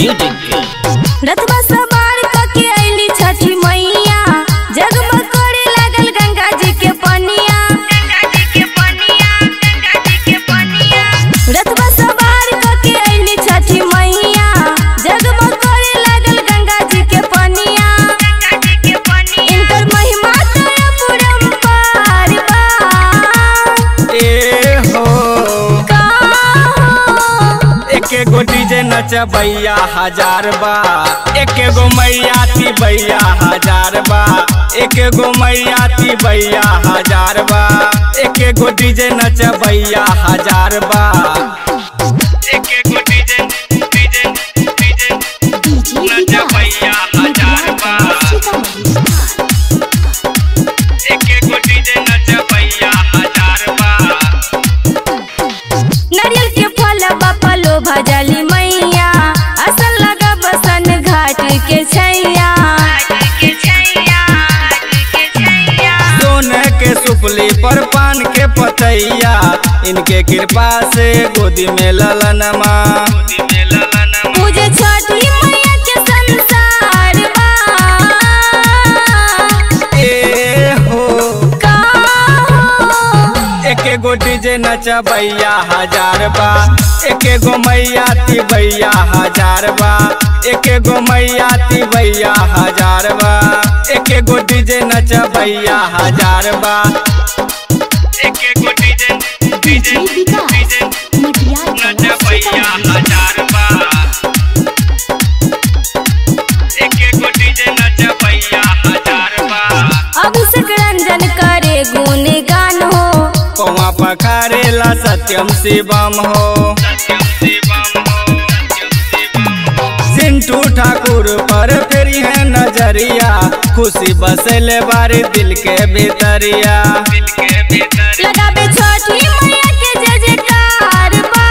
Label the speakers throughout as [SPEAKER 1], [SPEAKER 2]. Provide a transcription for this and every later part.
[SPEAKER 1] music
[SPEAKER 2] रथवा सवार कके अइली छठी मैया जगमग करे लागल गंगा जी के पनिया रथवा सवार कके अइली छठी मैया जगमग करे लागल गंगा जी के पनिया इनकर महिमा तो अपरंपार बा
[SPEAKER 3] ए हो
[SPEAKER 2] का हो
[SPEAKER 3] एके गो डीजे नचबैया हजार बा एके गो मैया ती बैया हजार बा एके गो मैया ती बैया हजार बा एके गो डीजे नचबैया हजार बा एके गो डीजे डीजे डीजे नचबैया हजार बा एके गो डीजे नचबैया हजार बा
[SPEAKER 2] नारियल के फल बपलो भजली मैया असल लगा बसन घाट के छैया
[SPEAKER 3] सोने के सुपली पर पान के पतैया इनके कृपा से गोदी में ललनमा
[SPEAKER 2] पूजे छठी मैया के संसार बा
[SPEAKER 3] ए हो
[SPEAKER 2] का हो
[SPEAKER 3] एके गो डीजे नचबैया हजार बा एके गो मैया ती बैया हजार बा एके गो मैया ती बैया हजार बा एके गो डीजे नचबैया हजार बा एके गो डीजे डीजे डीजे नचबैया हजार बा एके गो डीजे नचबैया हजार बा
[SPEAKER 2] अभिषेक रंजन करे गुणगान हो
[SPEAKER 3] पौवा पखारेला सत्यम शिवम हो सिंटू ठाकुर पर फेरी है नजरिया खुशी बसले बारी दिल के भीतरिया
[SPEAKER 2] लगाबे छठी मैया के जय जयकार बा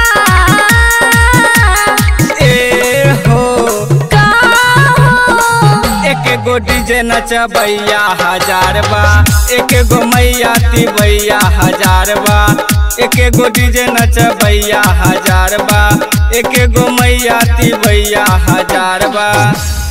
[SPEAKER 3] ए हो
[SPEAKER 2] का हो
[SPEAKER 3] एक गो डीजे नचबैया हजार बा एक गो मैया तिबैया हजार बा एक गो डीजे नचबैया हजार बा एक गो मैया तिबैया हजार बा